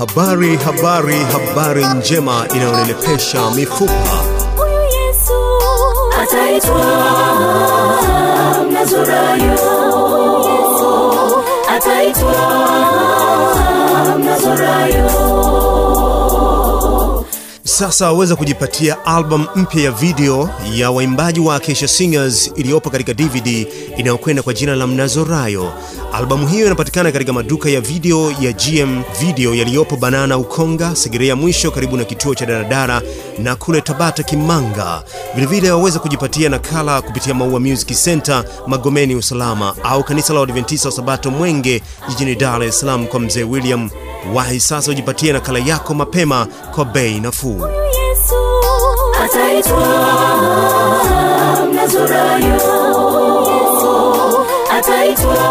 Habari, habari, habari njema inayonenepesha mifupa. Huyu Yesu ataitwa Mnazarayo, ataitwa Mnazarayo. Sasa waweza kujipatia album mpya ya video ya waimbaji wa Acacia Singers iliyopo katika DVD inayokwenda kwa jina la Mnazorayo. Albamu hiyo inapatikana katika maduka ya video ya GM Video yaliyopo Banana Ukonga, Segerea mwisho karibu na kituo cha daradara na kule Tabata Kimanga. Vilevile waweza kujipatia nakala kupitia Maua Music Center Magomeni Usalama au kanisa la Waadventista wa Sabato Mwenge jijini Dar es Salaam kwa mzee William. Wahi sasa ujipatie nakala yako mapema kwa bei nafuu. Huyu Yesu ataitwa Mnazarayo, ataitwa